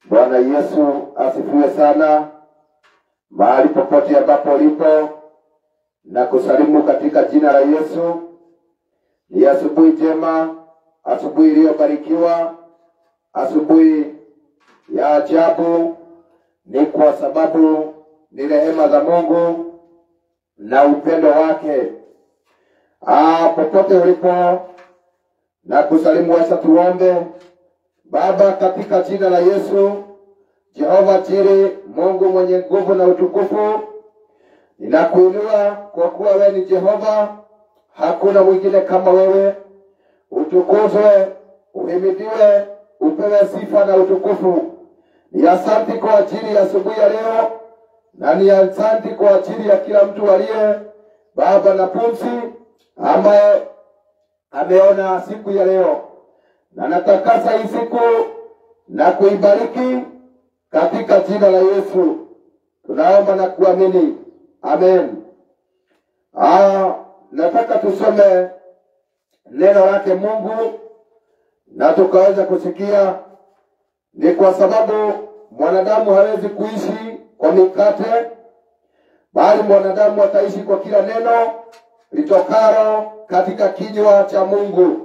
Bwana Yesu asifiwe sana, mahali popote ambapo ulipo, na kusalimu katika jina la Yesu. Ni asubuhi njema, asubuhi iliyobarikiwa, asubuhi ya ajabu. Ni kwa sababu ni rehema za Mungu na upendo wake. Ah, popote ulipo na kusalimu, wacha tuombe. Baba, katika jina la Yesu, Jehova Jiri, Mungu mwenye nguvu na utukufu, ninakuinua kwa kuwa wewe ni Jehova, hakuna mwingine kama wewe. Utukuzwe, uhimidiwe, upewe sifa na utukufu. Ni asanti kwa ajili ya asubuhi ya leo, na ni asanti kwa ajili ya kila mtu aliye Baba na pumzi ambaye ameona siku ya leo na natakasa hii siku na kuibariki katika jina la Yesu tunaomba na kuamini, amen. Ah, nataka tusome neno lake Mungu na tukaweza kusikia. Ni kwa sababu mwanadamu hawezi kuishi kwa mikate, bali mwanadamu ataishi kwa kila neno litokalo katika kinywa cha Mungu.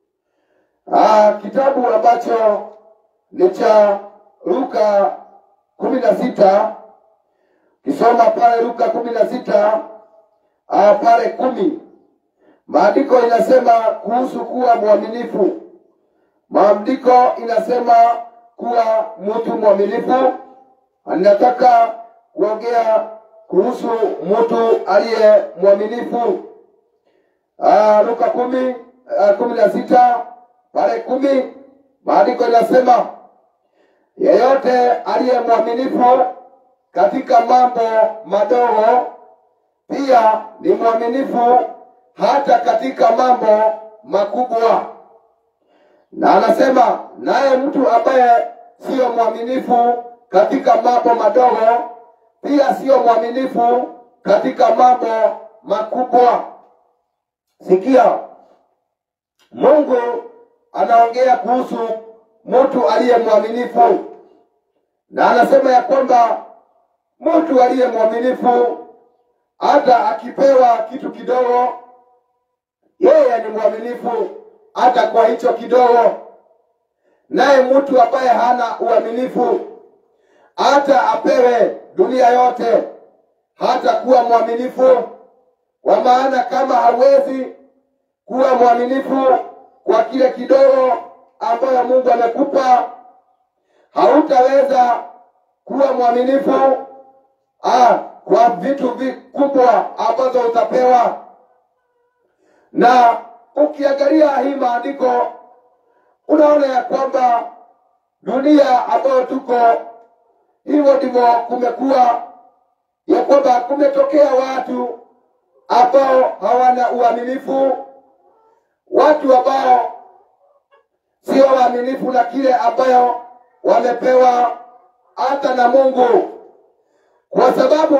Ah, kitabu ambacho ni cha Luka kumi na sita kisoma pale Luka kumi na sita ah, pale kumi maandiko inasema kuhusu kuwa mwaminifu. Maandiko inasema kuwa mtu mwaminifu. Ninataka kuongea kuhusu mtu aliye mwaminifu. Ah, Luka kumi ah, kumi na sita pale kumi maandiko inasema yeyote aliye mwaminifu katika mambo madogo pia ni mwaminifu hata katika mambo makubwa. Na anasema naye mtu ambaye siyo mwaminifu katika mambo madogo pia siyo mwaminifu katika mambo makubwa. Sikia, Mungu anaongea kuhusu mtu aliye mwaminifu, na anasema ya kwamba mtu aliye mwaminifu hata akipewa kitu kidogo, yeye ni mwaminifu hata kwa hicho kidogo. Naye mtu ambaye hana uaminifu, hata apewe dunia yote, hata kuwa mwaminifu. Kwa maana kama hawezi kuwa mwaminifu kwa kile kidogo ambayo Mungu amekupa, hautaweza kuwa mwaminifu ah, kwa vitu vikubwa ambazo utapewa. Na ukiangalia hii maandiko unaona ya kwamba dunia ambayo tuko hivyo ndivyo kumekuwa, ya kwamba kumetokea watu ambao hawana uaminifu, watu ambao sio waaminifu na kile ambayo wamepewa hata na Mungu, kwa sababu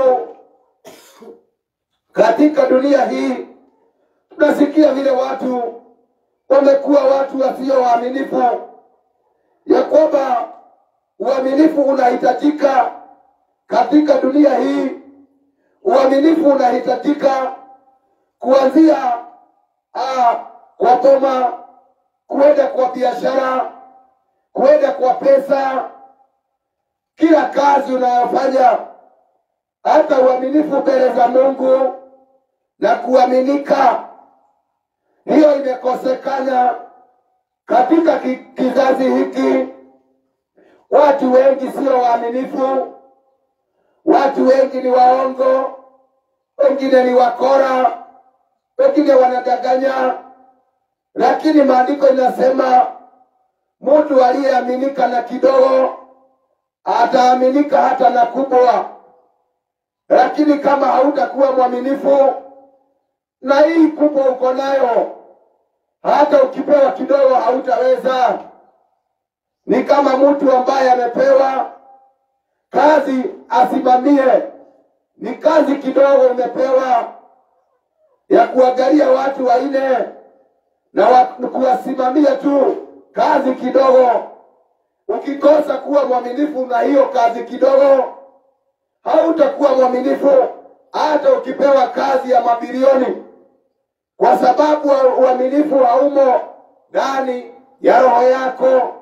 katika dunia hii tunasikia vile watu wamekuwa watu wasio waaminifu, ya kwamba uaminifu unahitajika katika dunia hii. Uaminifu unahitajika kuanzia ah, kwa boma kuenda kwa biashara, kuenda kwa pesa, kila kazi unayofanya, hata uaminifu mbele za Mungu na kuaminika. Hiyo imekosekana katika ki, kizazi hiki. Watu wengi sio waaminifu, watu wengi ni waongo, wengine ni wakora, wengine wanadanganya lakini maandiko inasema mtu aliyeaminika na kidogo ataaminika hata na kubwa. Lakini kama hautakuwa mwaminifu na hii kubwa uko nayo, hata ukipewa kidogo hautaweza. Ni kama mtu ambaye amepewa kazi asimamie, ni kazi kidogo umepewa ya kuangalia watu wanne na wa- kuwasimamia tu kazi kidogo, ukikosa kuwa mwaminifu na hiyo kazi kidogo, hautakuwa mwaminifu hata ukipewa kazi ya mabilioni, kwa sababu uaminifu haumo ndani ya roho yako.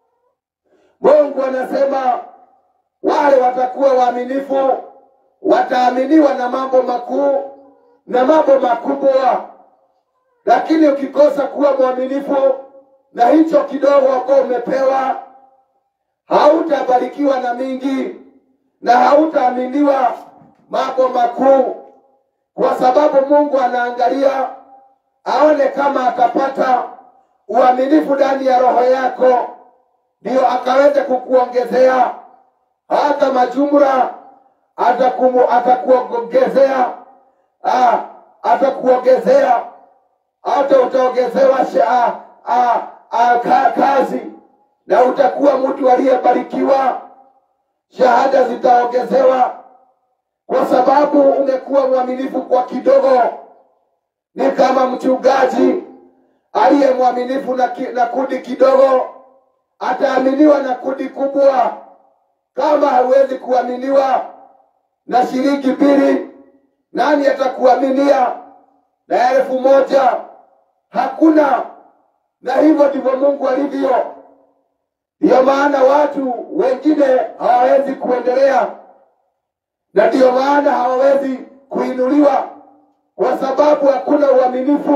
Mungu anasema wale watakuwa waaminifu wataaminiwa na mambo makuu na mambo makubwa. Lakini ukikosa kuwa mwaminifu na hicho kidogo ambao umepewa, hautabarikiwa na mingi na hautaaminiwa mambo makuu, kwa sababu Mungu anaangalia aone kama atapata uaminifu ndani ya roho yako, ndio akaweze kukuongezea hata majumla, atakumu atakuongezea ah, atakuongezea hata utaongezewa sha- ah, ah, ka- kazi na utakuwa mtu aliyebarikiwa, shahada zitaongezewa kwa sababu umekuwa mwaminifu kwa kidogo. Ni kama mchungaji aliye mwaminifu na, ki, na kundi kidogo ataaminiwa na kundi kubwa. Kama hauwezi kuaminiwa na shilingi mbili, nani atakuaminia na elfu moja? Hakuna. Na hivyo ndivyo Mungu alivyo. Ndiyo maana watu wengine hawawezi kuendelea, na ndiyo maana hawawezi kuinuliwa, kwa sababu hakuna uaminifu.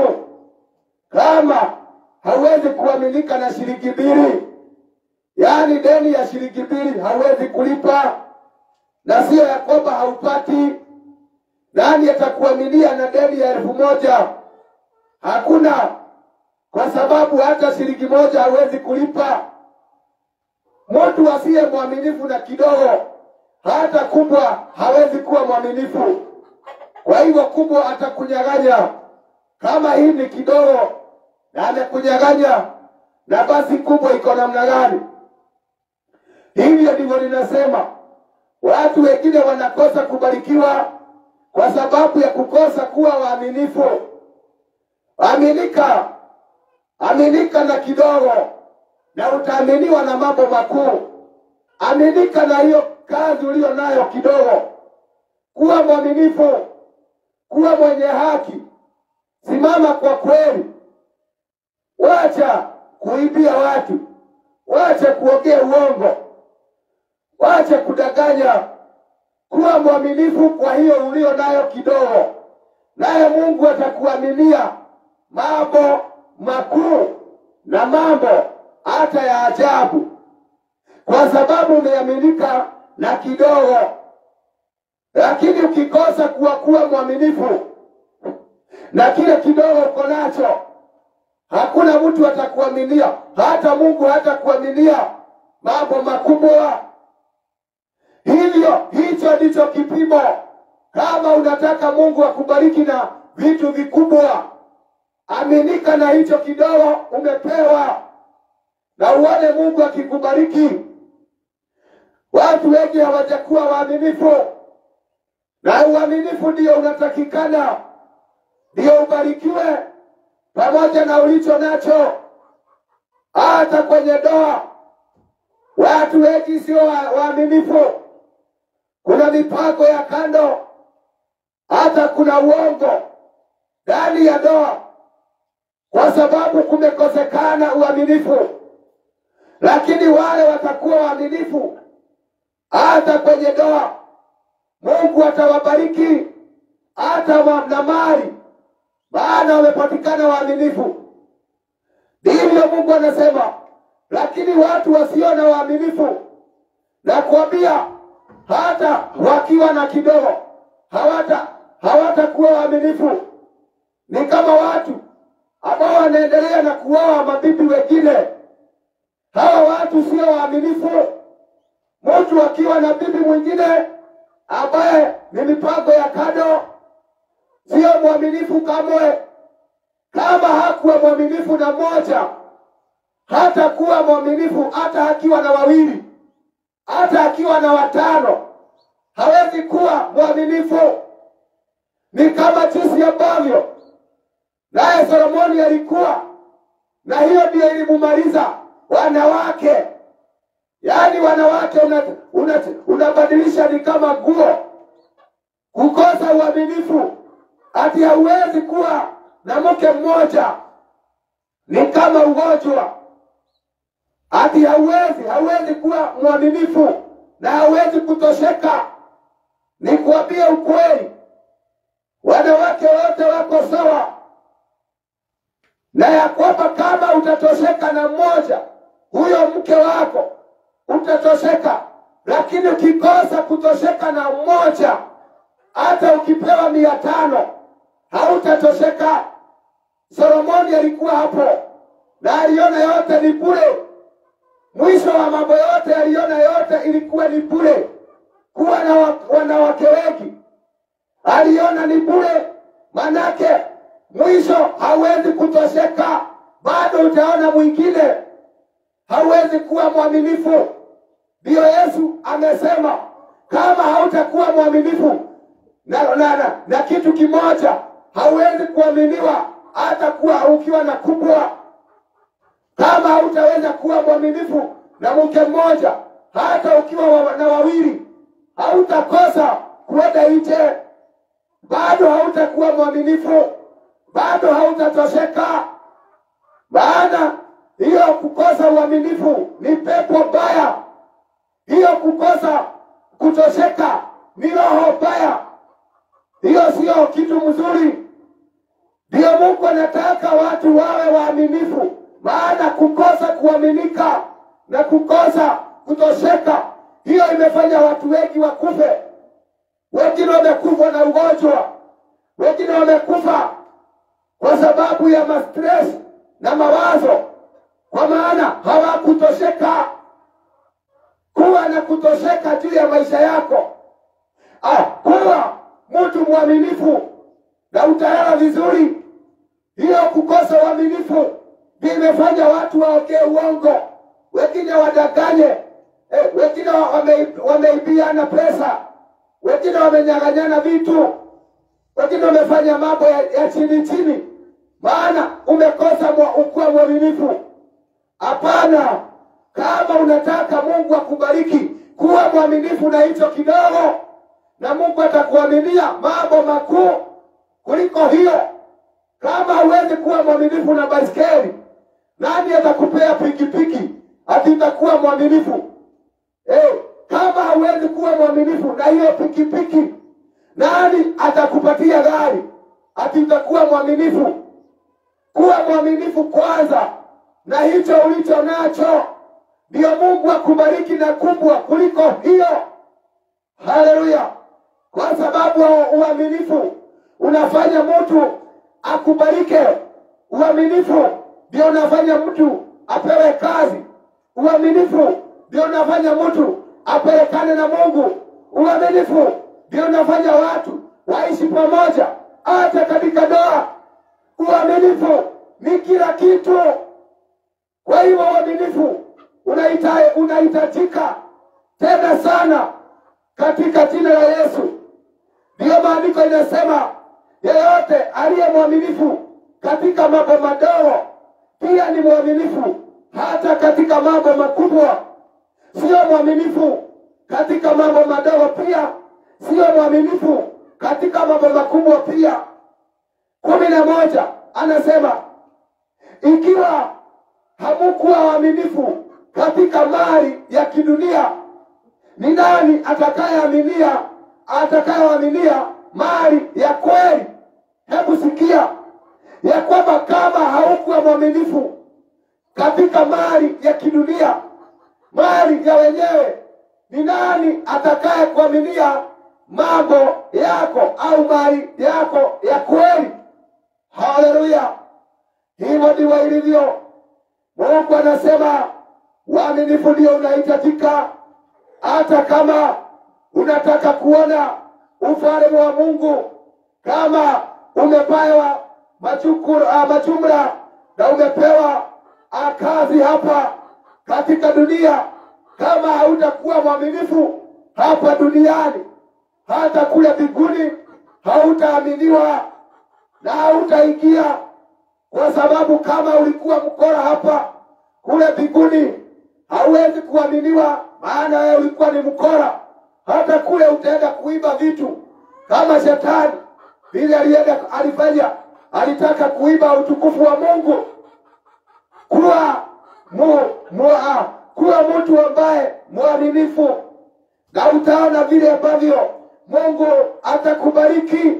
Kama hauwezi kuaminika na shilingi mbili, yaani deni ya shilingi mbili hauwezi kulipa, na sio ya kwamba haupati. Nani atakuaminia na deni ya elfu moja? Hakuna, kwa sababu hata shilingi moja hawezi kulipa. Mtu asiye mwaminifu na kidogo, hata kubwa hawezi kuwa mwaminifu. Kwa hivyo kubwa atakunyang'anya. Kama hii ni kidogo na amekunyang'anya, na basi kubwa iko namna gani? Hivyo ndivyo ninasema, watu wengine wanakosa kubarikiwa kwa sababu ya kukosa kuwa waaminifu. Aminika, aminika na kidogo na utaaminiwa na mambo makuu. Aminika na hiyo kazi uliyo nayo kidogo. Kuwa mwaminifu, kuwa mwenye haki, simama kwa kweli, wacha kuibia watu, wacha kuongea uongo, wacha kudanganya. Kuwa mwaminifu kwa hiyo ulio nayo kidogo, naye Mungu atakuaminia mambo makuu na mambo hata ya ajabu, kwa sababu umeaminika na kidogo. Lakini ukikosa kuwa kuwa mwaminifu na kile kidogo uko nacho, hakuna mtu atakuaminia, hata Mungu hatakuaminia mambo makubwa. Hivyo hicho ndicho kipimo. Kama unataka Mungu akubariki na vitu vikubwa, aminika na hicho kidogo umepewa, na uone Mungu akikubariki. Watu wengi hawajakuwa waaminifu, na uaminifu ndio unatakikana, ndio ubarikiwe pamoja na ulicho nacho. Hata kwenye ndoa watu wengi sio wa- waaminifu. Kuna mipango ya kando, hata kuna uongo ndani ya ndoa, kwa sababu kumekosekana uaminifu. Lakini wale watakuwa waaminifu hata kwenye ndoa, Mungu atawabariki hata wa- na mali, maana wamepatikana waaminifu. Ndivyo Mungu anasema. Lakini watu wasio na waaminifu, nakwambia hata wakiwa na kidogo hawata hawatakuwa waaminifu. Ni kama watu ambao wanaendelea na kuoa mabibi wengine. Hawa watu sio waaminifu. Mtu akiwa na bibi mwingine ambaye ni mipango ya kado, sio mwaminifu kamwe. Kama hakuwa mwaminifu na moja, hata kuwa mwaminifu hata akiwa na wawili, hata akiwa na watano, hawezi kuwa mwaminifu. Ni kama jinsi ambavyo naye Solomoni alikuwa, na hiyo ndiyo ilimumaliza wanawake. yaani wanawake unabadilisha una, unabadilisha ni kama nguo. Kukosa uaminifu, ati hauwezi kuwa na mke mmoja ni kama ugonjwa, ati hauwezi hauwezi kuwa mwaminifu na hauwezi kutosheka. Nikwambie ukweli, wanawake wote wako sawa, na ya kwamba kama utatosheka na mmoja, huyo mke wako utatosheka, lakini ukikosa kutosheka na mmoja, hata ukipewa mia tano hautatosheka. Solomoni alikuwa hapo na aliona yote ni bure. Mwisho wa mambo yote aliona yote ilikuwa ni bure. Kuwa na wa- wanawake wengi aliona ni bure, manake mwisho hawezi kutosheka, bado utaona mwingine, hauwezi kuwa mwaminifu. Ndiyo Yesu amesema kama hautakuwa mwaminifu na, na, na, na kitu kimoja hauwezi kuaminiwa hata kuwa ukiwa na kubwa. Kama hautaweza kuwa mwaminifu na mke mmoja, hata ukiwa wa, na wawili, hautakosa kwenda nje, bado hautakuwa mwaminifu, bado hautatosheka. Maana hiyo kukosa uaminifu ni pepo baya, hiyo kukosa kutosheka ni roho baya, hiyo sio kitu mzuri. Ndiyo Mungu anataka watu wawe waaminifu, maana kukosa kuaminika na kukosa kutosheka, hiyo imefanya watu wengi wakufe. Wengine wamekufa na ugonjwa, wengine wamekufa kwa sababu ya mastress na mawazo, kwa maana hawakutosheka. Kuwa na kutosheka juu ya maisha yako. Ah, kuwa mtu mwaminifu na utaelewa vizuri. Hiyo kukosa uaminifu ndio imefanya watu waongee uongo, wengine wadanganye, eh, wengine wa- wame- wameibiana pesa, wengine wamenyang'anyana vitu, wengine wamefanya mambo ya, ya chini chini, maana umekosa mwa- ukuwa mwaminifu. Hapana, kama unataka Mungu akubariki, kuwa mwaminifu na hicho kidogo, na Mungu atakuaminia mambo makuu kuliko hiyo. Kama huwezi kuwa mwaminifu na baiskeli, nani atakupea pikipiki ati utakuwa mwaminifu? Eh, kama hauwezi kuwa mwaminifu na hiyo pikipiki, nani atakupatia gari ati utakuwa mwaminifu? Kuwa mwaminifu kwanza na hicho ulicho nacho, ndio Mungu akubariki na kubwa kuliko hiyo. Haleluya! Kwa sababu wa uaminifu unafanya mtu akubalike. Uaminifu ndio unafanya mtu apewe kazi. Uaminifu ndio unafanya mtu apelekane na Mungu. Uaminifu ndio unafanya watu waishi pamoja, hata katika ndoa. Uaminifu ni kila kitu. Kwa hivyo uaminifu unaita- unahitajika tena sana katika jina la Yesu. Ndiyo maandiko inasema yeyote aliye mwaminifu katika mambo madogo pia ni mwaminifu hata katika mambo makubwa. Sio mwaminifu katika mambo madogo pia, sio mwaminifu katika mambo makubwa pia. kumi na moja anasema ikiwa hamukuwa waaminifu katika mali ya kidunia, ni nani atakayeaminia atakayeaminia mali ya kweli? Hebu sikia ya kwamba kama haukuwa mwaminifu katika mali ya kidunia, mali ya wenyewe, ni nani atakaye kuaminia mambo yako au mali yako ya kweli? Haleluya! Hivyo ndivyo ilivyo. Mungu anasema uaminifu ndio unahitajika, hata kama unataka kuona ufalme wa Mungu, kama umepewa machukuru, uh, majumla na umepewa uh, kazi hapa katika dunia, kama hautakuwa mwaminifu hapa duniani, hata kule mbinguni hautaaminiwa na hautaingia, kwa sababu kama ulikuwa mkora hapa, kule mbinguni hauwezi kuaminiwa, maana wewe ulikuwa ni mkora. Hata kule utaenda kuiba vitu kama shetani vile alienda alifanya, alitaka kuiba utukufu wa Mungu. Kuwa mu, mu, ah, kuwa mtu ambaye mwaminifu, na utaona vile ambavyo Mungu atakubariki.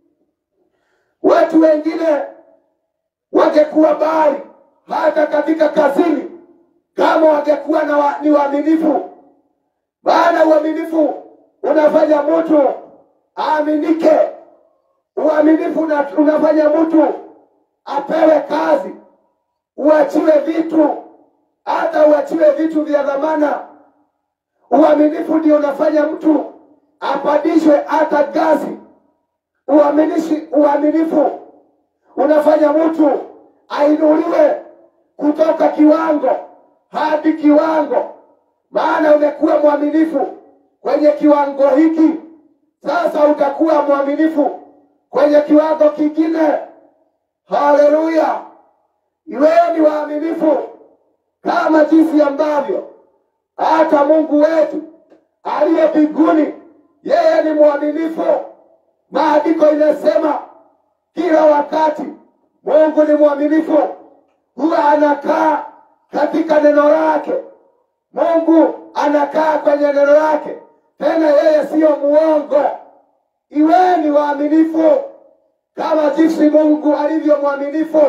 Watu wengine wangekuwa bali hata katika kazini kama wangekuwa na wa, ni waaminifu. Maana uaminifu unafanya mtu aaminike. Uaminifu una- unafanya mtu apewe kazi, uachiwe vitu, hata uachiwe vitu vya dhamana. Uaminifu ndio unafanya mtu apandishwe hata ngazi. Uaminishi, uaminifu unafanya mtu ainuliwe kutoka kiwango hadi kiwango, maana umekuwa mwaminifu kwenye kiwango hiki, sasa utakuwa mwaminifu kwenye kiwango kingine. Haleluya! Iweni waaminifu kama jinsi ambavyo hata Mungu wetu aliye mbinguni, yeye ni mwaminifu. Maandiko inasema kila wakati Mungu ni mwaminifu, huwa anakaa katika neno lake. Mungu anakaa kwenye neno lake, tena yeye siyo muongo. Iweni waaminifu kama jinsi Mungu alivyo mwaminifu,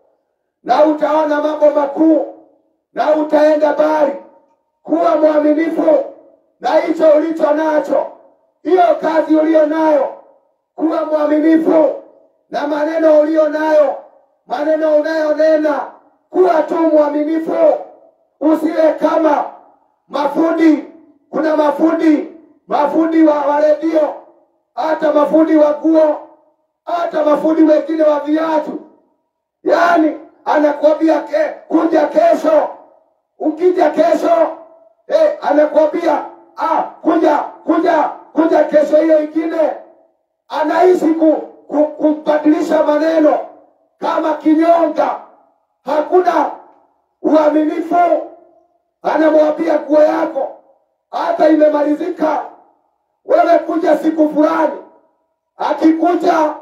na utaona mambo makuu na utaenda mbali. Kuwa mwaminifu na hicho ulicho nacho, hiyo kazi uliyo nayo, kuwa mwaminifu na maneno uliyo nayo, maneno unayonena, kuwa tu mwaminifu. Usiwe kama mafundi. Kuna mafundi, mafundi wa, wa redio, hata mafundi wa nguo, hata mafundi wengine wa viatu, yaani anakwambia ke, kuja kesho. Ukija kesho eh, anakwambia ah, kuja kuja kuja kesho hiyo ingine anaishi ku, ku, kubadilisha maneno kama kinyonga. Hakuna uaminifu. Anamwambia nguo yako hata imemalizika, wewe kuja siku fulani. Akikuja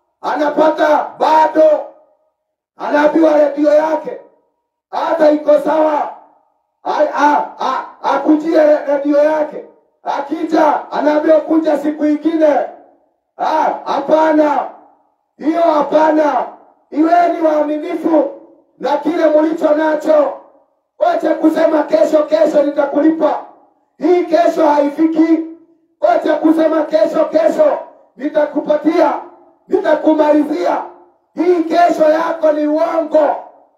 anapata bado, anaambiwa redio yake hata iko sawa, A- a- a- akujie redio yake. Akija anaambiwa kuja siku ingine. Ah, hapana, hiyo hapana. Iweni waaminifu na kile mulicho nacho. Wacha kusema kesho, kesho nitakulipa. Hii kesho haifiki. Wacha kusema kesho, kesho nitakupatia, nitakumalizia. Hii kesho yako ni uongo.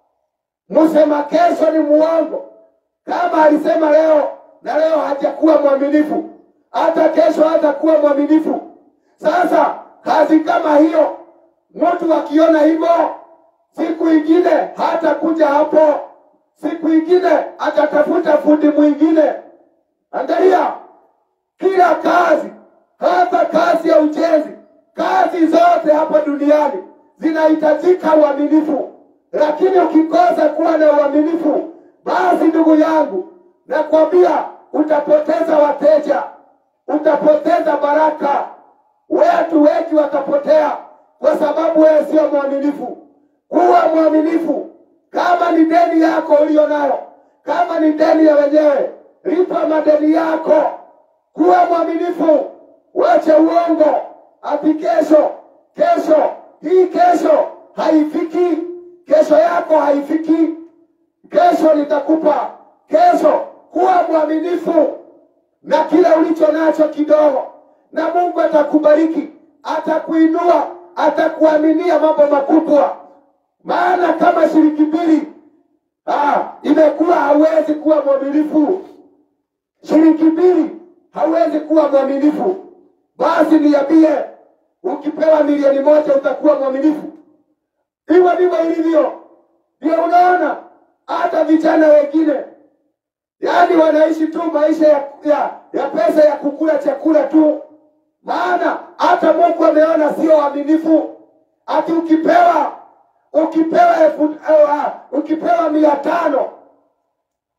Msema kesho ni muongo. Kama alisema leo na leo hajakuwa mwaminifu, hata kesho hatakuwa mwaminifu. Sasa kazi kama hiyo, mtu akiona hivyo, siku ingine hata kuja hapo, siku ingine atatafuta fundi mwingine. Angalia, kila kazi, hata kazi ya ujenzi, kazi zote hapa duniani zinahitajika uaminifu, lakini ukikosa kuwa na uaminifu, basi ndugu yangu, nakwambia utapoteza wateja, utapoteza baraka. Watu wengi watapotea kwa sababu wewe sio mwaminifu. Kuwa mwaminifu. Kama ni deni yako uliyo nayo, kama ni deni ya wenyewe, lipa madeni yako. Kuwa mwaminifu, wache uongo. Ati kesho, kesho, hii kesho haifiki, kesho yako haifiki, kesho nitakupa kesho. Kuwa mwaminifu na kile ulicho nacho kidogo, na Mungu atakubariki, atakuinua, atakuaminia mambo makubwa. Maana kama shilingi mbili ah, imekuwa hauwezi kuwa mwaminifu, shilingi mbili hauwezi kuwa mwaminifu, basi niambie, ukipewa milioni moja utakuwa mwaminifu? Hivyo ndivyo ilivyo. Ndio unaona hata vijana wengine yaani wanaishi tu maisha ya, ya, ya pesa ya kukula chakula tu, maana hata Mungu ameona sio waaminifu. Ati ukipewa ukipewa elfu uh, ukipewa mia tano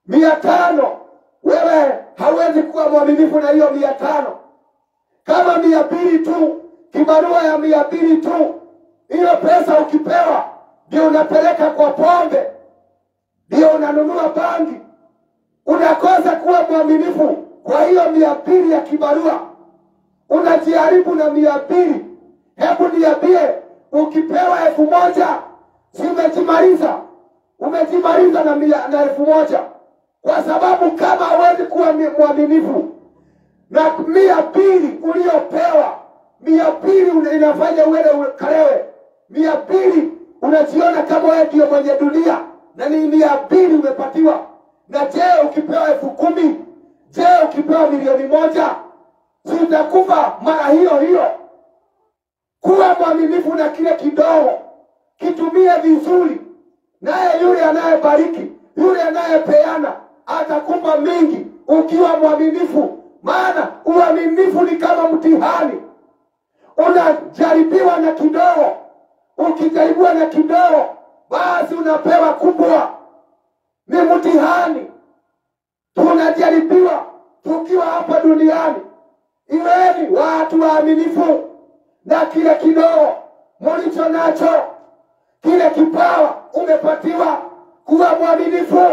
mia tano wewe hauwezi kuwa mwaminifu na hiyo mia tano kama mia mbili tu kibarua ya mia mbili tu hiyo pesa ukipewa ndio unapeleka kwa pombe ndio unanunua bangi unakosa kuwa mwaminifu kwa hiyo mia mbili ya kibarua unajiharibu na mia mbili hebu niambie ukipewa elfu moja si umejimaliza umejimaliza na, mia, na elfu moja kwa sababu kama hawezi kuwa mi- mwaminifu na mia mbili uliopewa mia mbili una- inafanya uende ukalewe mia mbili unajiona kama wewe ndio mwenye dunia na ni mia mbili umepatiwa na je ukipewa elfu kumi je ukipewa milioni moja si utakufa mara hiyo hiyo kuwa mwaminifu na kile kidogo kitumie vizuri naye yule anayebariki yule anayepeana atakupa mingi ukiwa mwaminifu maana uaminifu ni kama mtihani unajaribiwa na kidogo ukijaribiwa na kidogo basi unapewa kubwa ni mtihani tunajaribiwa tukiwa hapa duniani iweni watu waaminifu na kile kidogo mulicho nacho kile kipawa umepatiwa kuwa mwaminifu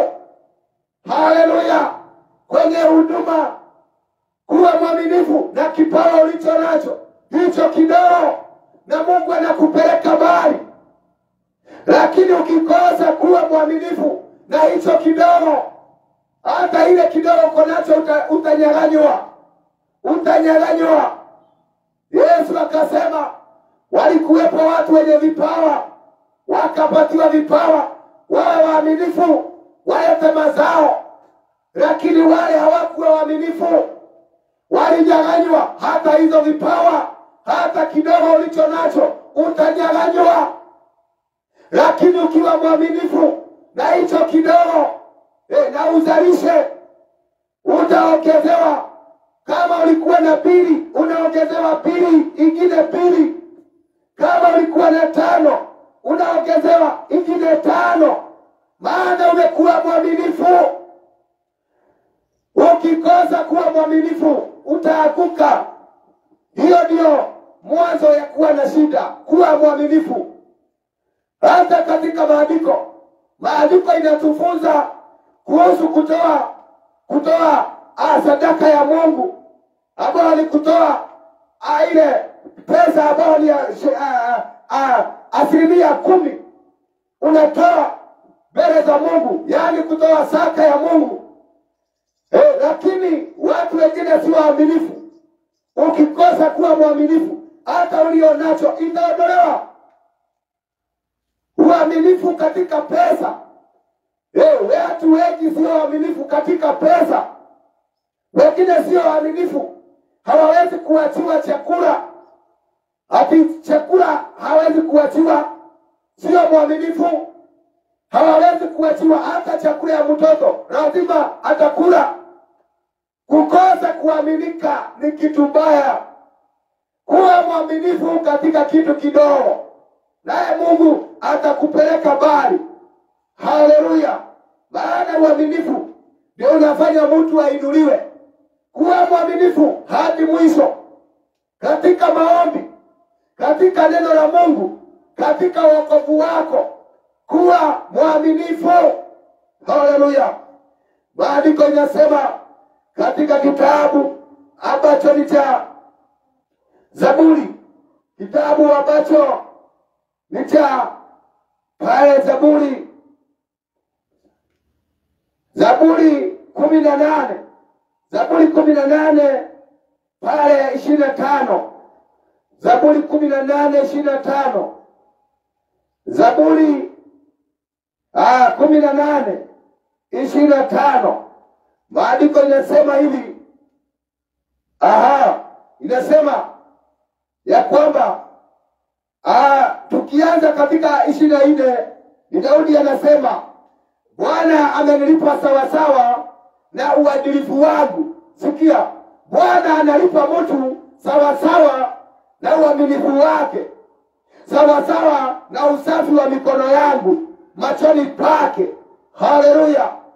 haleluya kwenye huduma kuwa mwaminifu na kipawa ulicho nacho hicho kidogo na mungu anakupeleka mbali lakini ukikosa kuwa mwaminifu na hicho kidogo hata ile kidogo uko nacho uta, utanyang'anywa utanyang'anywa yesu akasema walikuwepo watu wenye vipawa wakapatiwa vipawa wawe waaminifu walete mazao lakini wale hawakuwa waaminifu walinyang'anywa hata hizo vipawa hata kidogo ulicho nacho utanyang'anywa lakini ukiwa mwaminifu na hicho kidogo e, na uzalishe utaongezewa kama ulikuwa na pili unaongezewa pili ingine pili kama ulikuwa na tano unaongezewa ingine tano maana umekuwa mwaminifu ukikosa kuwa mwaminifu utaanguka hiyo ndiyo mwanzo ya kuwa na shida kuwa mwaminifu hata katika maandiko maandiko inatufunza kuhusu kutoa kutoa ah, sadaka ya mungu ambayo ni kutoa ah, ile pesa ambayo ni ah, shi- ah, ah, asilimia kumi unatoa mbele za mungu yaani kutoa saka ya mungu eh, lakini watu wengine si waaminifu ukikosa kuwa mwaminifu hata ulio nacho itaondolewa uaminifu katika pesa eh, watu wengi sio waaminifu katika pesa wengine sio waaminifu hawawezi kuachiwa chakula ati chakula hawezi kuachiwa sio mwaminifu hawawezi kuachiwa hata chakula ya mtoto lazima atakula kukosa kuaminika ni kitu mbaya kuwa mwaminifu katika kitu kidogo naye mungu atakupeleka mbali haleluya maana uaminifu ndio unafanya mtu ainuliwe kuwa mwaminifu hadi mwisho katika maombi katika neno la mungu katika wokovu wako kuwa mwaminifu haleluya maandiko inasema katika kitabu ambacho ni cha zaburi kitabu ambacho ni cha pale zaburi zaburi kumi na nane zaburi kumi na nane pale ishirini na tano zaburi kumi na nane ishirini na tano zaburi ah, kumi na nane ishirini na tano maandiko inasema hivi aha inasema ya kwamba ah, tukianza katika ishirini na nne ni daudi anasema bwana amenilipa sawasawa na uadilifu wangu sikia bwana analipa mtu sawasawa na uaminifu wake sawasawa na usafi wa mikono yangu machoni pake haleluya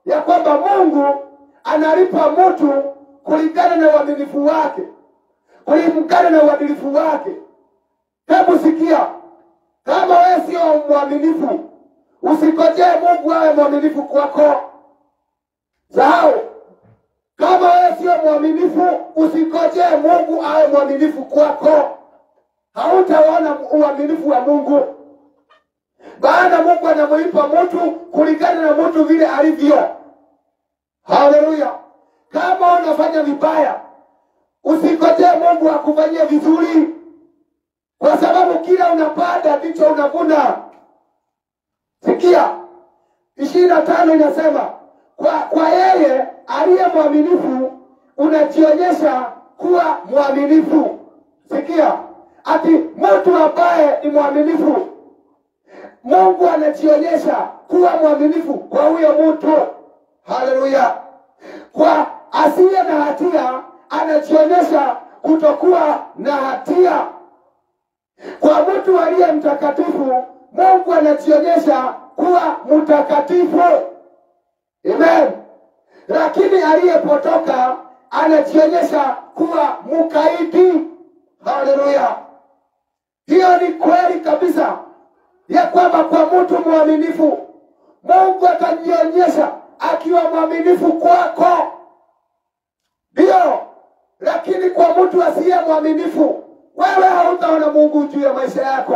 ya kwamba Mungu analipa mtu kulingana na uaminifu wake, kulingana na uadilifu wake. Hebu sikia, kama wewe sio mwaminifu, usikojee Mungu awe mwaminifu kwako. Sahau, kama wewe sio mwaminifu, usikojee Mungu awe mwaminifu kwako. Hautaona uaminifu wa Mungu, maana Mungu anamlipa mtu kulingana na mtu vile alivyo. Haleluya! Kama unafanya vibaya, usikojee Mungu akufanyie vizuri, kwa sababu kila unapanda ndicho unavuna. Sikia, ishirini na tano inasema kwa, kwa yeye aliye mwaminifu unajionyesha kuwa mwaminifu. Sikia, ati mtu ambaye ni mwaminifu, Mungu anajionyesha kuwa mwaminifu kwa huyo mtu. Haleluya! Kwa asiye na hatia anajionyesha kutokuwa na hatia. Kwa mtu aliye mtakatifu, Mungu anajionyesha kuwa mtakatifu. Amen. Lakini aliyepotoka anajionyesha kuwa mkaidi. Haleluya! Hiyo ni kweli kabisa ya kwamba kwa mtu mwaminifu Mungu atajionyesha akiwa mwaminifu kwako, ndio. Lakini kwa mtu asiye mwaminifu, wewe hautaona Mungu juu ya maisha yako.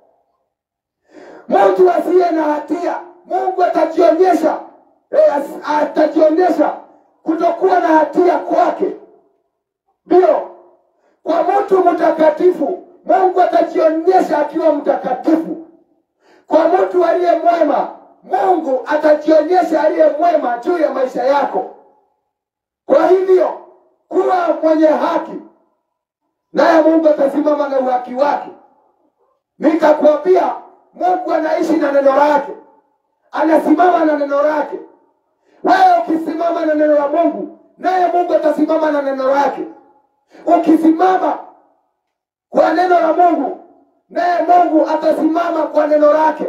Mtu asiye na hatia, Mungu atajionyesha eh, as- atajionyesha kutokuwa na hatia kwake, ndio. Kwa mtu mtakatifu, Mungu atajionyesha akiwa mtakatifu. Kwa mtu aliye mwema, Mungu atajionyesha aliye mwema juu ya maisha yako. Kwa hivyo kuwa mwenye haki, naye Mungu atasimama na uhaki wake. Nikakwambia, Mungu anaishi na neno lake, anasimama na neno lake. Wewe ukisimama na neno la Mungu, naye Mungu atasimama na neno lake. Ukisimama kwa neno la Mungu, naye Mungu atasimama kwa neno lake.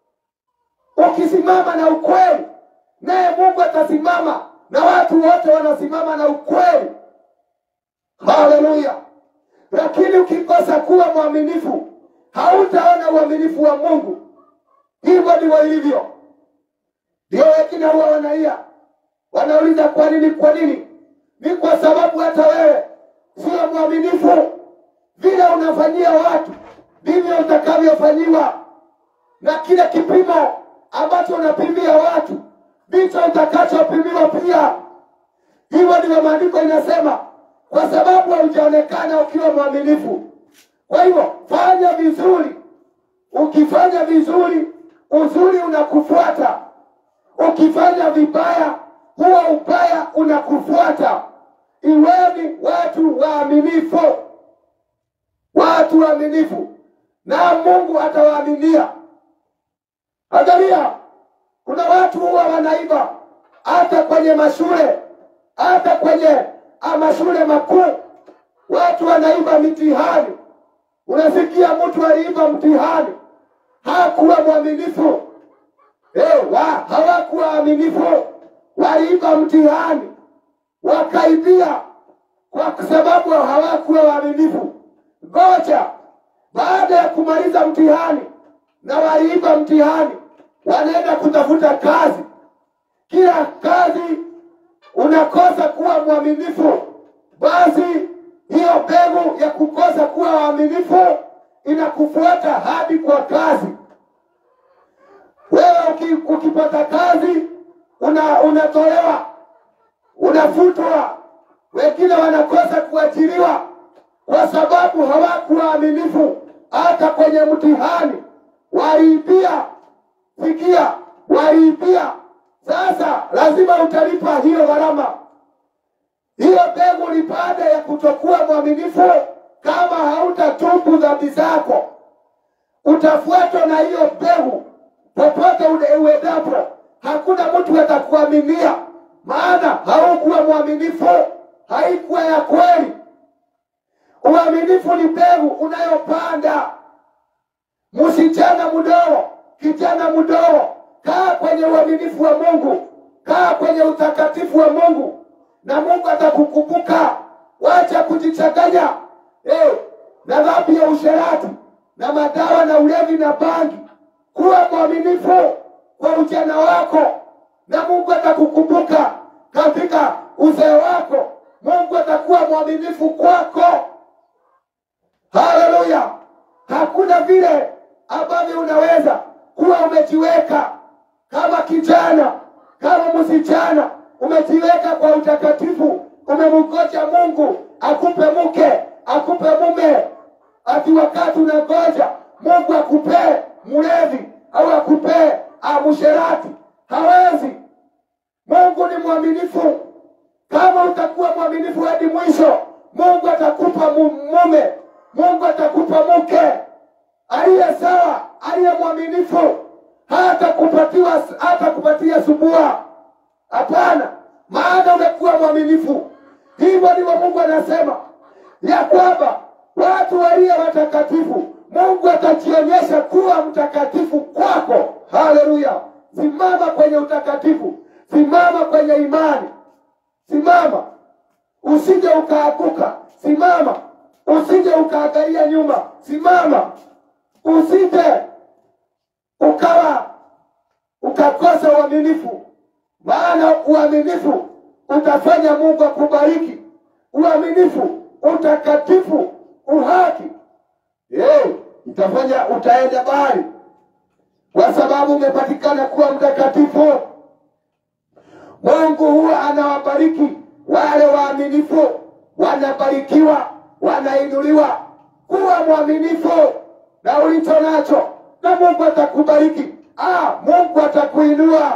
Ukisimama na ukweli, naye Mungu atasimama, na watu wote wanasimama na ukweli. Haleluya! Lakini ukikosa kuwa mwaminifu, hautaona uaminifu wa Mungu. Hivyo ndivyo ilivyo. Ndio wengine huwa wanaia, wanauliza kwa nini? Kwa nini? Ni kwa sababu hata wewe sio mwaminifu. Vile unafanyia watu ndivyo utakavyofanyiwa, na kile kipimo ambacho unapimia watu ndicho utakachopimiwa pia. Hivyo ndivyo maandiko inasema, kwa sababu haujaonekana ukiwa mwaminifu. Kwa hivyo fanya vizuri. Ukifanya vizuri, uzuri unakufuata. Ukifanya vibaya, huo ubaya unakufuata. Iweni watu waaminifu, watu waaminifu, na Mungu atawaaminia. Angalia, kuna watu huwa wanaiba hata kwenye mashule, hata kwenye ah, mashule makuu, watu wanaiba mitihani. Unasikia mtu aliiba mtihani, hakuwa mwaminifu. Eh, wa, hawakuwa waaminifu, waliiba mtihani wakaibia kwa sababu hawakuwa waaminifu. Ngoja baada ya kumaliza mtihani na waliiba mtihani, wanaenda kutafuta kazi. Kila kazi unakosa kuwa mwaminifu, basi hiyo mbegu ya kukosa kuwa waaminifu inakufuata hadi kwa kazi. Wewe uki, ukipata kazi una, unatolewa unafutwa. Wengine wanakosa kuajiriwa kwa sababu hawakuwa waaminifu, hata kwenye mtihani waliibia. Sikia, waliibia. Sasa lazima utalipa hiyo gharama. Hiyo mbegu ni baada ya kutokuwa mwaminifu. Kama hautatubu dhambi zako, utafuatwa na hiyo mbegu popote ule- uendapo. Hakuna mtu atakuaminia, maana haukuwa mwaminifu, haikuwa ya kweli. Uaminifu ni mbegu unayopanda. Msichana mdogo, kijana mdogo, kaa kwenye uaminifu wa Mungu. kaa kwenye utakatifu wa Mungu na Mungu atakukumbuka. Wacha kujichanganya eh, na dhambi ya usherati na madawa na ulevi na bangi. Kuwa mwaminifu kwa ujana wako na Mungu atakukumbuka katika uzee wako. Mungu atakuwa mwaminifu kwako. Haleluya! Hakuna vile ambavyo unaweza kuwa umejiweka kama kijana, kama msichana, umejiweka kwa utakatifu, umemngoja Mungu akupe mke, akupe mume, ati wakati unangoja Mungu akupee mlevi au akupee msherati, hawezi. Mungu ni mwaminifu. Kama utakuwa mwaminifu hadi mwisho, Mungu atakupa mu- mume, Mungu atakupa mke aliye sawa, aliye mwaminifu, hata kupatiwa hata kupatia subua. Hapana, maana umekuwa mwaminifu. Hivyo ndivyo Mungu anasema ya kwamba watu walio watakatifu, Mungu atajionyesha kuwa mtakatifu kwako. Haleluya! Simama kwenye utakatifu, simama kwenye imani, simama usije ukaaguka, simama usije ukaangalia nyuma, simama usije ukawa ukakosa uaminifu, maana uaminifu utafanya Mungu akubariki. Uaminifu, utakatifu, uhaki, hey, itafanya utaenda mbali, kwa sababu umepatikana kuwa mtakatifu. Mungu huwa anawabariki wale waaminifu, wanabarikiwa, wanainuliwa. Kuwa mwaminifu na ulicho nacho, na Mungu atakubariki. Ah, Mungu atakuinua.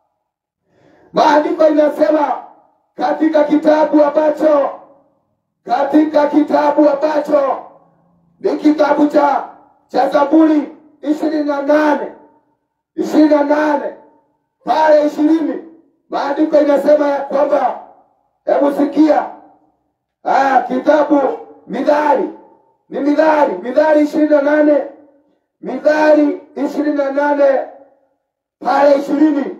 Maandiko inasema katika kitabu ambacho katika kitabu ambacho ni kitabu cha cha Zaburi ishirini na nane ishirini na nane pale ishirini maandiko inasema ya kwamba hebu sikia ah, kitabu Midhali ni Midhali Midhali ishirini na nane Midhali ishirini na nane pale ishirini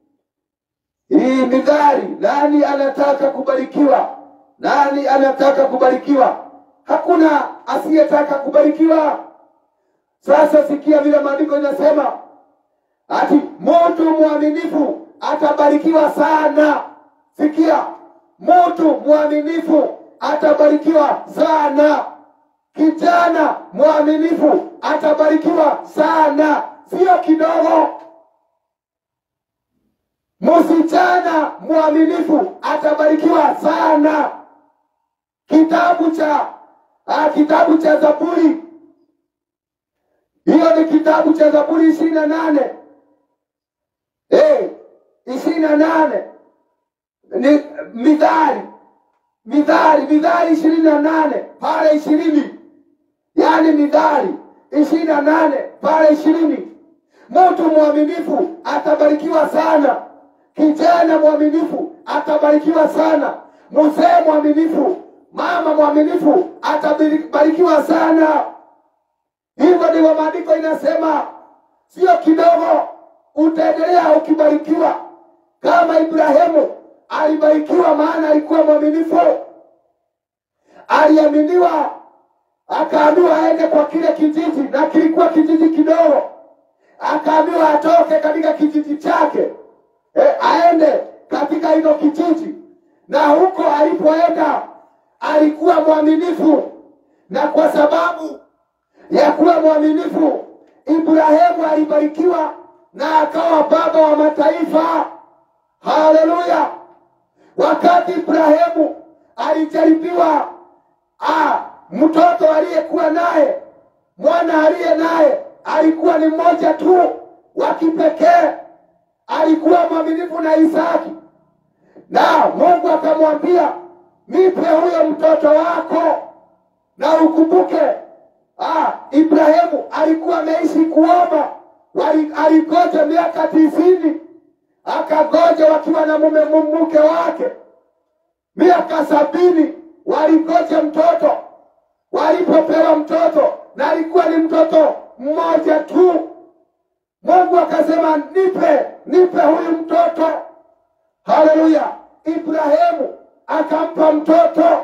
hii midhari, nani anataka kubarikiwa? Nani anataka kubarikiwa? Hakuna asiyetaka kubarikiwa. Sasa sikia vile maandiko inasema, ati mtu mwaminifu atabarikiwa sana. Sikia, mtu mwaminifu atabarikiwa sana. Kijana mwaminifu atabarikiwa sana, sio kidogo. Msichana mwaminifu atabarikiwa sana. Kitabu cha ah, kitabu cha Zaburi, hiyo ni kitabu cha Zaburi ishirini na nane ishirini na nane ni Midhali, Midhali, Midhali ishirini na nane pale ishirini, yaani Midhali ishirini na nane pale ishirini. Mtu mwaminifu atabarikiwa sana. Kijana mwaminifu atabarikiwa sana. Mzee mwaminifu, mama mwaminifu atabarikiwa sana. Hivyo ndivyo maandiko inasema, sio kidogo. Utaendelea ukibarikiwa kama Ibrahimu alibarikiwa, maana alikuwa mwaminifu. Aliaminiwa, akaambiwa aende kwa kile kijiji, na kilikuwa kijiji kidogo. Akaambiwa atoke katika kijiji chake e, aende katika hilo kijiji, na huko alipoenda alikuwa mwaminifu, na kwa sababu ya kuwa mwaminifu Ibrahimu alibarikiwa na akawa baba wa mataifa. Haleluya! Wakati Ibrahimu alijaribiwa, ah, mtoto aliyekuwa naye, mwana aliye naye alikuwa ni mmoja tu wa kipekee alikuwa mwaminifu na Isaki, na Mungu akamwambia nipe huyo mtoto wako, na ukumbuke ah, Ibrahimu alikuwa ameishi kuomba, Wali- aligoja miaka tisini, akagoja wakiwa na mume mke wake miaka sabini, waligoja mtoto. Walipopewa mtoto, na alikuwa ni mtoto mmoja tu Mungu akasema nipe, nipe huyu mtoto. Haleluya! Ibrahimu akampa mtoto,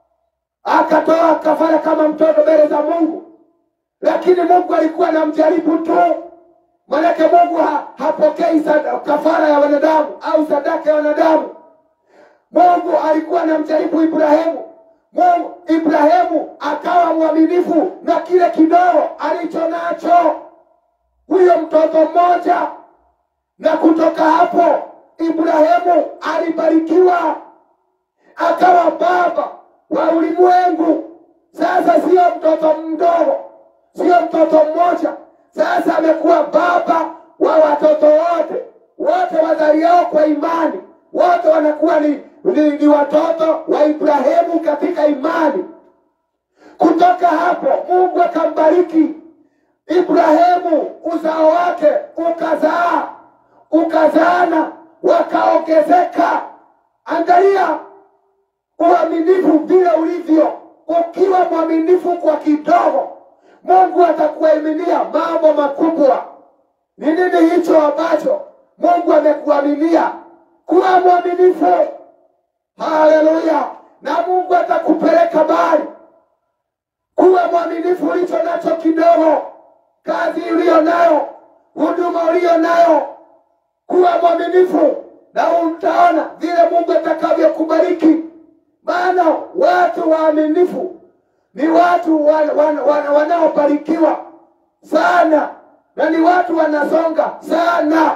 akatoa kafara kama mtoto mbele za Mungu, lakini Mungu alikuwa anamjaribu tu. Manake Mungu ha, hapokei sada- kafara ya wanadamu au sadaka ya wanadamu. Mungu alikuwa anamjaribu Ibrahimu. Mungu Ibrahimu akawa mwaminifu na kile kidogo alicho nacho, huyo mtoto mmoja, na kutoka hapo Ibrahimu alibarikiwa akawa baba wa ulimwengu. Sasa sio mtoto mdogo, sio mtoto mmoja, sasa amekuwa baba wa watoto wote, wote wazaliao kwa imani, wote wanakuwa ni, ni, ni watoto wa Ibrahimu katika imani. Kutoka hapo Mungu akambariki Ibrahimu, uzao wake ukazaa, ukazaana, wakaongezeka. Angalia uaminifu vile ulivyo. Ukiwa mwaminifu kwa kidogo, Mungu atakuaminia mambo makubwa. Ni nini hicho ambacho Mungu amekuaminia? Kuwa mwaminifu. Haleluya! Na Mungu atakupeleka mbali. Kuwa mwaminifu ulicho nacho kidogo, kazi uliyo nayo, huduma uliyo nayo, kuwa mwaminifu na utaona vile Mungu atakavyokubariki. Maana watu waaminifu ni watu wan, wan, wan, wanaobarikiwa sana na ni watu wanasonga sana,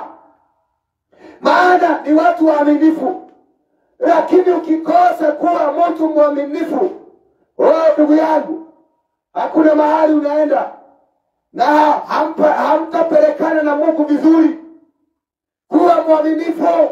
maana ni watu waaminifu. Lakini ukikosa kuwa mtu mwaminifu, oh, ndugu yangu, hakuna mahali unaenda na hampa- hamtapelekana na Mungu vizuri. Kuwa mwaminifu.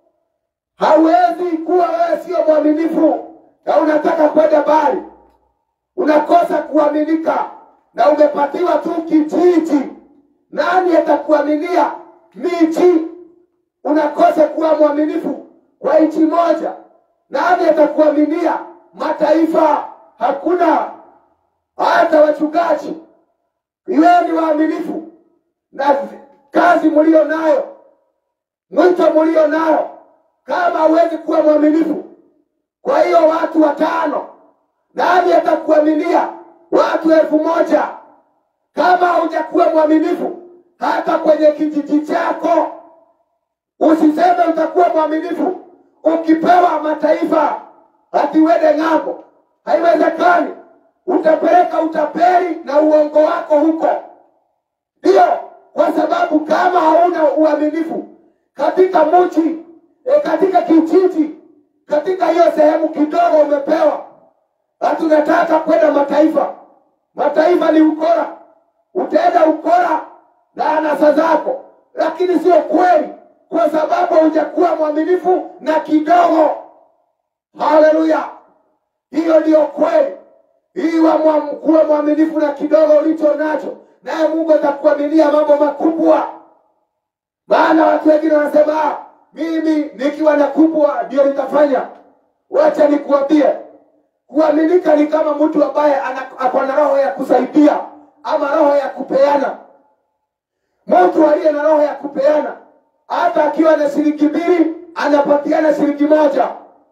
Hauwezi kuwa wewe sio mwaminifu na unataka kwenda mbali, unakosa kuaminika na umepatiwa tu kijiji. Nani atakuaminia miji? Unakosa kuwa mwaminifu kwa nchi moja, nani atakuaminia mataifa? Hakuna. Hata wachungaji, iweni waaminifu na kazi mlio nayo, mwito mlio nayo. Kama huwezi kuwa mwaminifu kwa hiyo watu watano, nani atakuaminia watu elfu moja? Kama hujakuwa mwaminifu hata kwenye kijiji chako, usiseme utakuwa mwaminifu ukipewa mataifa ati uende ng'ambo. Haiwezekani. Utapeleka utapeli na uongo wako huko. Ndiyo, kwa sababu kama hauna uaminifu katika mji e, katika kijiji, katika hiyo sehemu kidogo umepewa, hati unataka kwenda mataifa. Mataifa ni ukora, utaenda ukora na anasa zako, lakini sio kweli, kwa sababu hujakuwa mwaminifu na kidogo. Haleluya! Hiyo ndiyo kweli. Iwa mwa- kuwa mwaminifu na kidogo ulicho nacho, naye Mungu atakuaminia mambo makubwa. Maana watu wengine wanasema "Ah, mimi nikiwa na kubwa ndio nitafanya. Wacha nikuambie, kuaminika ni kama mtu ambaye ana- ako na roho ya kusaidia ama roho ya kupeana. Mtu aliye na roho ya kupeana, hata akiwa na shilingi mbili anapatiana shilingi moja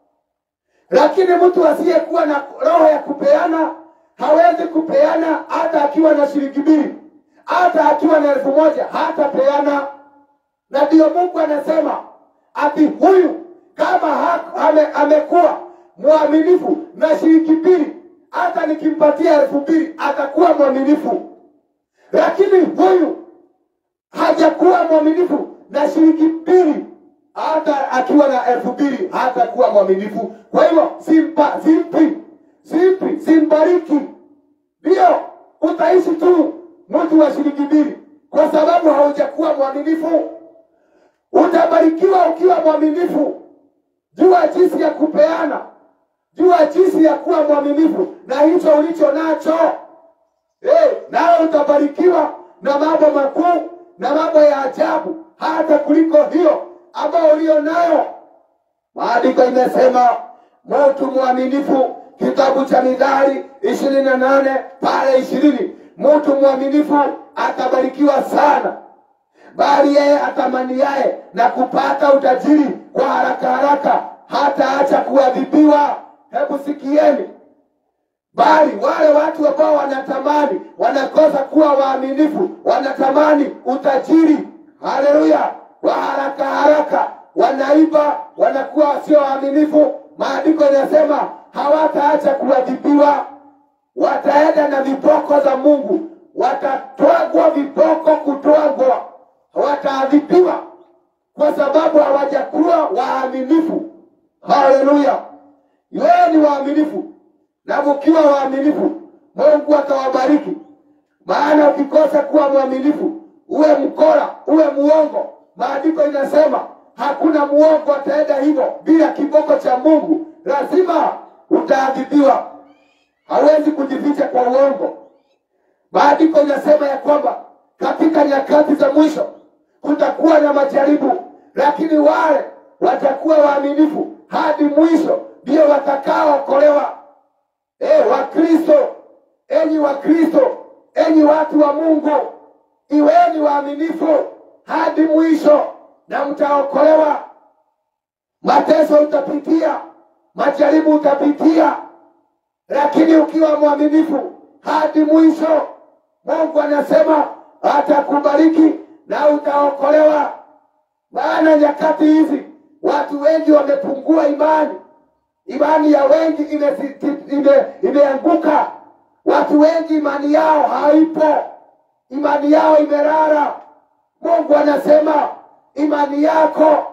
lakini mtu asiyekuwa na roho ya kupeana hawezi kupeana hata akiwa na shilingi mbili, hata akiwa na elfu moja hatapeana. Na ndiyo Mungu anasema ati huyu kama ha- ame, amekuwa mwaminifu na shilingi mbili, hata nikimpatia elfu mbili atakuwa mwaminifu, lakini huyu hajakuwa mwaminifu na shilingi mbili, hata akiwa na elfu mbili hatakuwa mwaminifu. Kwa hivyo simpa, simpi, simpi, simbariki. Ndio utaishi tu mtu wa shilingi mbili, kwa sababu haujakuwa mwaminifu. Utabarikiwa ukiwa mwaminifu. Jua jinsi ya kupeana, jua jinsi ya kuwa mwaminifu na hicho ulicho nacho. Eh, nawe utabarikiwa na mambo makuu na mambo ya ajabu hata kuliko hiyo ambayo ulio nayo. Maandiko imesema mtu mwaminifu, kitabu cha Mithali ishirini na nane pale ishirini, mtu mwaminifu atabarikiwa sana. bali yeye atamaniaye na kupata utajiri kwa haraka haraka hataacha kuadhibiwa. Hebu sikieni, bali wale watu ambao wanatamani, wanakosa kuwa waaminifu, wanatamani utajiri, haleluya, wa haraka haraka, wanaiba, wanakuwa wasio waaminifu. Maandiko inasema hawataacha kuadhibiwa, wataenda na viboko za Mungu, watatwagwa viboko, kutwagwa, wataadhibiwa kwa sababu hawajakuwa waaminifu. Haleluya! Wewe ni waaminifu, na mkiwa waaminifu, Mungu atawabariki. Maana ukikosa kuwa mwaminifu, uwe mkora, uwe muongo, maandiko inasema hakuna muongo ataenda hivyo bila kiboko cha Mungu, lazima utaadhibiwa. Hawezi kujificha kwa uongo. Maandiko inasema ya kwamba katika nyakati za mwisho kutakuwa na majaribu, lakini wale watakuwa waaminifu hadi mwisho ndio watakaookolewa. E, Wakristo, enyi Wakristo, enyi watu wa Mungu, iweni waaminifu hadi mwisho na mtaokolewa. Mateso utapitia, majaribu utapitia, lakini ukiwa mwaminifu hadi mwisho, Mungu anasema atakubariki na utaokolewa. Maana nyakati hizi watu wengi wamepungua imani, imani ya wengi imesi- ime- imeanguka. Watu wengi imani yao haipo, imani yao imelala. Mungu anasema imani yako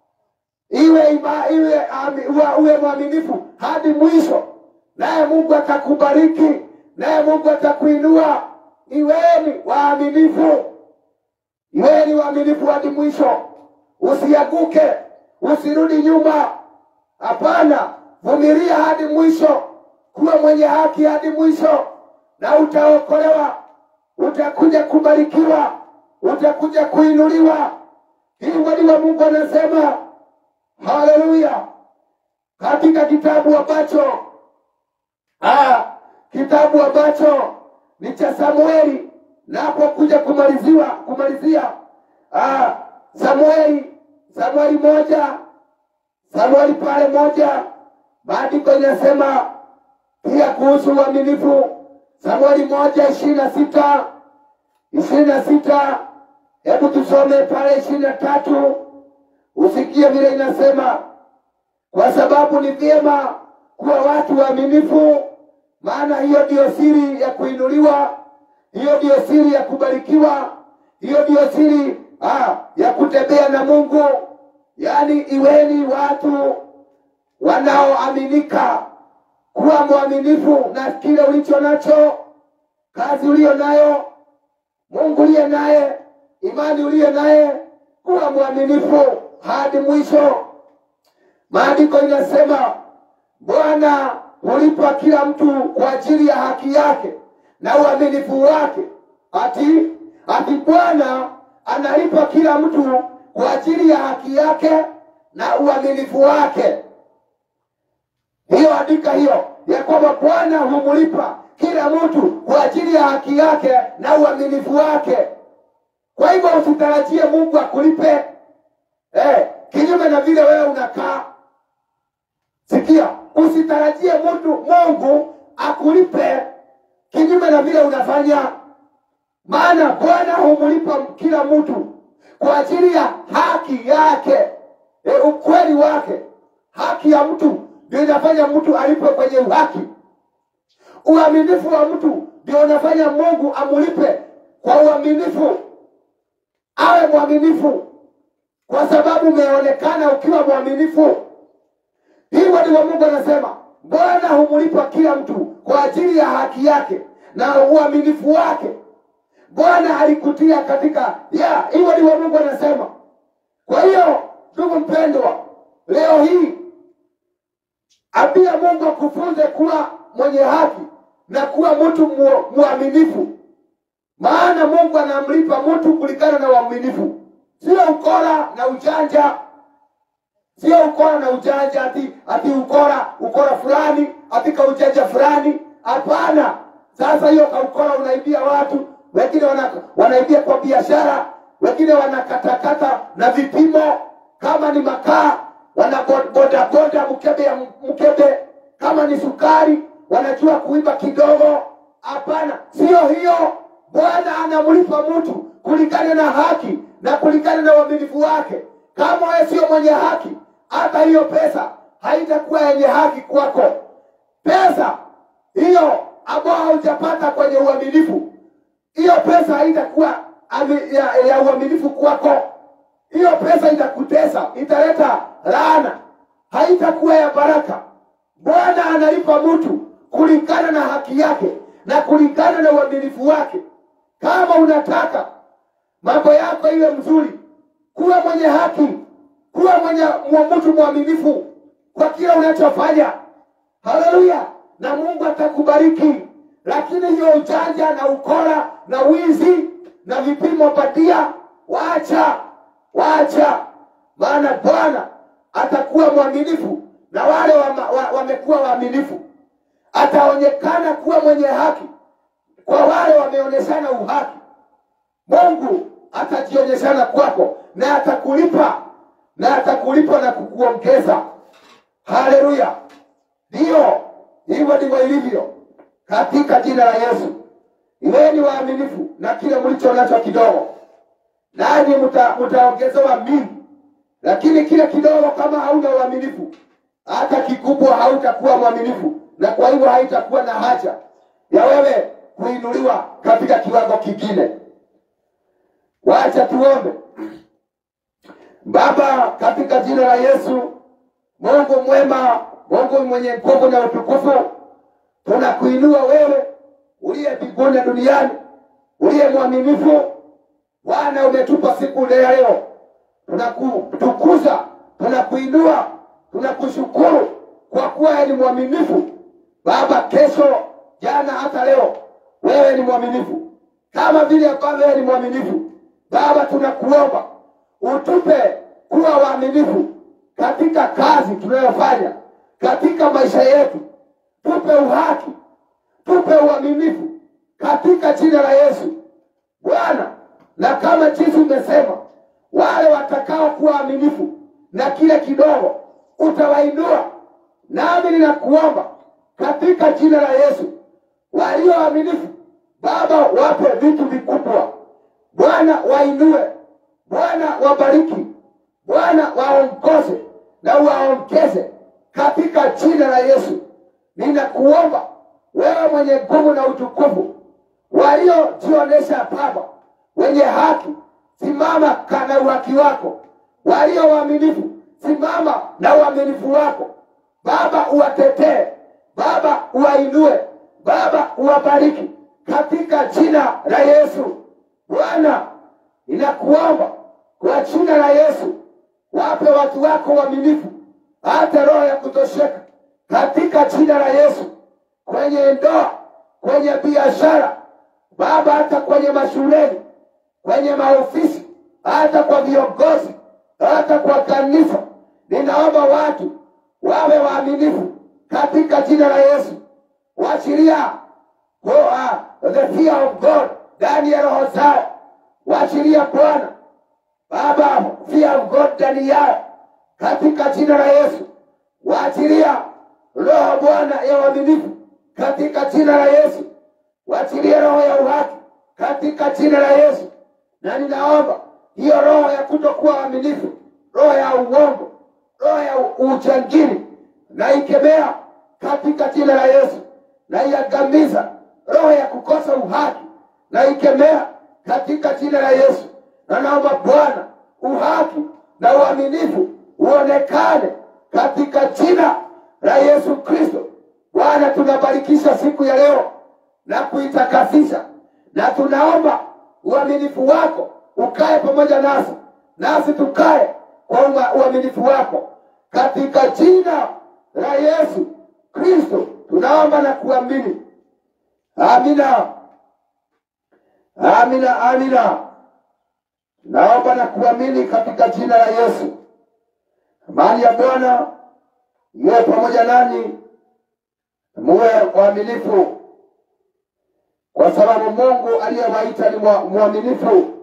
iwe ima, iwe ami, uwe, uwe mwaminifu hadi mwisho, naye Mungu atakubariki, naye Mungu atakuinua. Iweni waaminifu, iweni waaminifu hadi mwisho, usianguke, usirudi nyuma. Hapana, vumilia hadi mwisho, kuwa mwenye haki hadi mwisho, na utaokolewa, utakuja kubarikiwa, utakuja kuinuliwa. Hivyo ndivyo Mungu anasema. Haleluya! Katika kitabu ambacho ah, kitabu ambacho ni cha Samueli, napokuja kumaliziwa kumalizia ah, Samueli Samueli moja Samueli pale moja, maandiko inasema pia kuhusu uaminifu. Samueli moja ishirini na sita ishirini na sita hebu tusome pale ishirini na tatu usikie vile inasema, kwa sababu ni vyema kuwa watu waaminifu, maana hiyo ndiyo siri ya kuinuliwa, hiyo ndiyo siri ya kubarikiwa, hiyo ndiyo siri ah, ya kutembea na Mungu. Yaani, iweni watu wanaoaminika, kuwa mwaminifu na kile ulicho nacho, kazi uliyo nayo, Mungu uliye naye, imani uliyo naye, kuwa mwaminifu hadi mwisho. Maandiko inasema Bwana hulipa kila mtu kwa ajili ya haki yake na uaminifu wake. Ati ati Bwana analipa kila mtu kwa ajili ya haki yake na uaminifu wake. Hiyo andika hiyo ya kwamba Bwana humlipa kila mtu kwa ajili ya haki yake na uaminifu wake. Kwa hivyo usitarajie Mungu akulipe eh, kinyume na vile wewe unakaa. Sikia, usitarajie mtu Mungu akulipe kinyume na vile unafanya, maana Bwana humlipa kila mtu kwa ajili ya haki yake, e, ukweli wake. Haki ya mtu ndio inafanya mtu alipe kwenye uhaki. Uaminifu wa mtu ndio unafanya Mungu amulipe kwa uaminifu, awe mwaminifu kwa sababu umeonekana ukiwa mwaminifu. Hivyo ndivyo Mungu anasema, Bwana humlipa kila mtu kwa ajili ya haki yake na uaminifu wake. Bwana alikutia katika ya hivyo ndivyo Mungu anasema. Kwa hiyo ndugu mpendwa, leo hii ambia Mungu akufunze kuwa mwenye haki na kuwa mtu mu- mwaminifu, maana Mungu anamlipa mtu kulingana na uaminifu, sio ukora na ujanja, sio ukora na ujanja ati ati ukora ukora fulani ati kaujanja fulani. Hapana. Sasa hiyo kaukora unaibia watu wengine, wana, wanaibia kwa biashara, wengine wanakatakata na vipimo, kama ni makaa wanabodaboda mkebe ya mkebe, kama ni sukari wanajua kuiba kidogo. Hapana, sio hiyo. Bwana anamlipa mtu kulingana na haki na kulingana na uaminifu wake. Kama wewe sio mwenye haki, hata hiyo pesa haitakuwa yenye haki kwako. Pesa hiyo ambayo haujapata kwenye uaminifu, hiyo pesa haitakuwa ami- ya, ya uaminifu kwako. Hiyo pesa itakutesa, italeta laana, haitakuwa ya baraka. Bwana analipa mtu kulingana na haki yake na kulingana na uaminifu wake. Kama unataka mambo yako iwe mzuri, kuwa mwenye haki, kuwa mwenye mwa- mtu mwaminifu kwa kila unachofanya. Haleluya! Na Mungu atakubariki. Lakini hiyo ujanja na ukora na wizi na vipimo patia, wacha, wacha, maana Bwana atakuwa mwaminifu na wale wama- wa- wamekuwa waaminifu, ataonekana kuwa mwenye haki kwa wale wameonyeshana uhaki. Mungu atajionyeshana kwako na atakulipa na atakulipa na kukuongeza. Haleluya! Ndiyo, hivyo ndivyo ilivyo katika jina la Yesu. Iweni waaminifu na kile mlicho nacho kidogo, nanyi mta- mtaongezewa mingi. Lakini kile kidogo, kama hauna uaminifu, hata kikubwa hautakuwa mwaminifu, na kwa hivyo haitakuwa na haja ya wewe kuinuliwa katika kiwango kingine. Wacha tuombe. Baba, katika jina la Yesu, Mungu mwema, Mungu mwenye nguvu na utukufu, tunakuinua wewe uliye mbinguni na duniani, uliye mwaminifu. Bwana, umetupa siku ile ya leo, tunakutukuza, tunakuinua, tunakushukuru kwa kuwa wewe ni mwaminifu Baba. Kesho, jana, hata leo, wewe ni mwaminifu, kama vile ambavyo wewe ni mwaminifu Baba. Tunakuomba utupe kuwa waaminifu katika kazi tunayofanya, katika maisha yetu, tupe uhaki, tupe uaminifu katika jina la Yesu Bwana. Na kama jinsi umesema, wale watakao kuwa waaminifu na kile kidogo utawainua, nami ninakuomba katika jina la Yesu, walio waaminifu Baba, wape vitu vikubwa Bwana, wainue Bwana, wabariki Bwana, waongoze na waongeze katika jina la Yesu. Ninakuomba wewe mwenye nguvu na utukufu, waliojionyesha Baba wenye haki, simama kana uhaki wako. Walio waaminifu, simama na uaminifu wako Baba, uwatetee Baba, uwainue Baba, uwabariki katika jina la Yesu. Bwana, ninakuomba kwa jina la Yesu, wape watu wako uaminifu, hata roho ya kutosheka katika jina la Yesu, kwenye ndoa, kwenye biashara Baba, hata kwenye mashuleni, kwenye maofisi, hata kwa viongozi, hata kwa kanisa, ninaomba watu wawe waaminifu katika jina la Yesu. Wachilia oh, uh, the fear of God ndani ya roho zao, wachilia Bwana Baba, fear of God ndani yao katika jina la Yesu. Waachilia roho Bwana ya uaminifu katika jina la Yesu. Waachilie roho ya uhaki katika jina la Yesu. Na ninaomba hiyo roho ya kutokuwa waaminifu, roho ya uongo, roho ya u- ujangili, naikemea katika jina la Yesu. Naiangamiza roho ya kukosa uhaki, naikemea katika jina la Yesu. Na naomba Bwana uhaki na uaminifu uonekane katika jina la Yesu Kristo. Bwana, tunabarikisha siku ya leo na kuitakasisha, na tunaomba uaminifu wako ukae pamoja nasi, nasi tukae kwa uma- uaminifu wako katika jina la Yesu Kristo tunaomba na kuamini. Amina, amina, amina. Naomba na kuamini katika jina la Yesu. Amani ya Bwana iwe pamoja nanyi, muwe waaminifu, kwa sababu Mungu aliyewaita ni mwa- mwaminifu